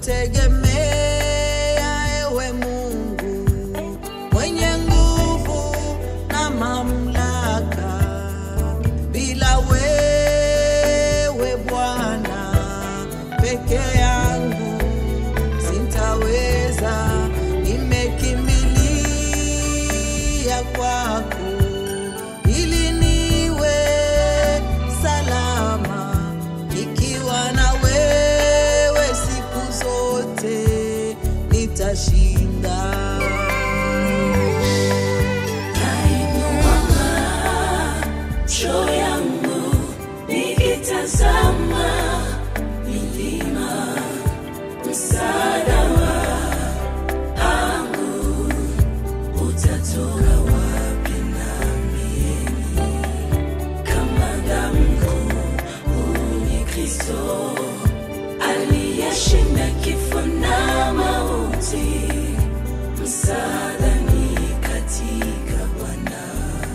nakutegemea ewe Mungu mwenye nguvu na mamlaka. Bila wewe Bwana peke yangu sintaweza, nimekimbilia kwako ili niwe salama, ikiwa na wewe siku zote nitashinda. macho yangu nikitazama milima, msaada wangu utatoka wapi? Nami kama damu kuu ni Kristo aliyeshinda kifo na mauti, msaada ni katika Bwana.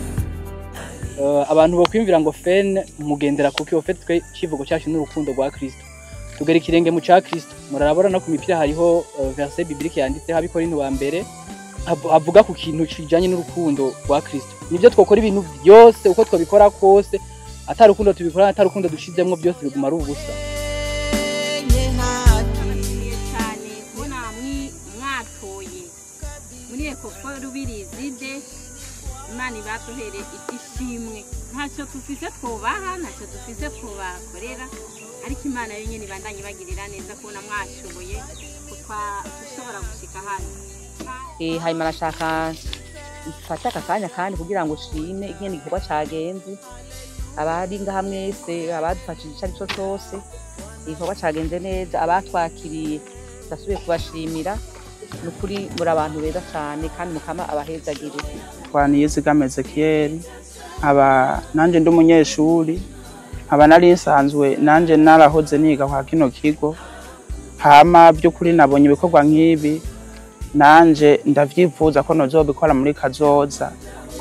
Eh, abantu bokwimvira ngo fen mugendera kuko iyo fet twe kivugo cyacu n'urukundo rwa Kristo tugera ikirenge mu ca Kristo murarabona no ku mipira hariho eh, verset biblique yanditseho abikorinto wa mbere hav- havuga ku kintu kijanye n'urukundo rwa Kristo nivyo twokora ibintu byose uko twabikora kose atari urukundo tubikora atari urukundo dushizemwo byose biguma ari ubusa Yenye haki Nishimiye cyane kubona mwi- mwatoye muri ekofo rubirizi imana ibaduhere igishimwe ntacyo dufise twubaha ntacyo dufise twobakorera ariko imana yo nyine ibandanye ibagirira neza kubona mwashoboye kutwa- gushobora gushika hano Eh, hanyuma arashaka mfate aka kanya kandi kugira ngo ushime ingene igikorwa cagenze abari ngaha mwese abadufashije ico arico cose igikorwa cagenze neza abatwakiriye ndasubiye kubashimira ni ukuri muri abantu beza cane kandi mukama abahezagire twaniyizigamye Ezekiel nkaba nanje ndi umunyeshuri nkaba nari nsanzwe nanje narahoze niga kwa kino kigo hama by'ukuri nabonye ibikorwa nk'ibi nanje ndavyifuza ko nozobikora muri kazoza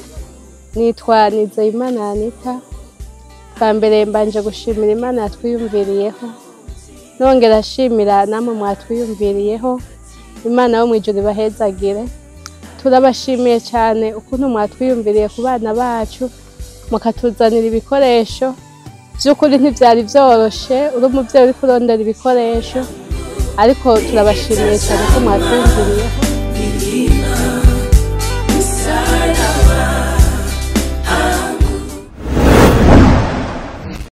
nitwa Nizeyimana Anita bwa mbere mbanje gushimira Imana yatwiyumviriyeho nongera ashimira namwe mwatwiyumviriyeho Imana yo mu ijuru ibahezagire turabashimiye cyane ukuntu mwatwiyumviriye ku bana bacu mukatuzanira ibikoresho by'ukuri ntibyari byoroshe uri umubyeyi uri kurondera ibikoresho ariko turabashimiye cyane ko mwatwiyumviriyeho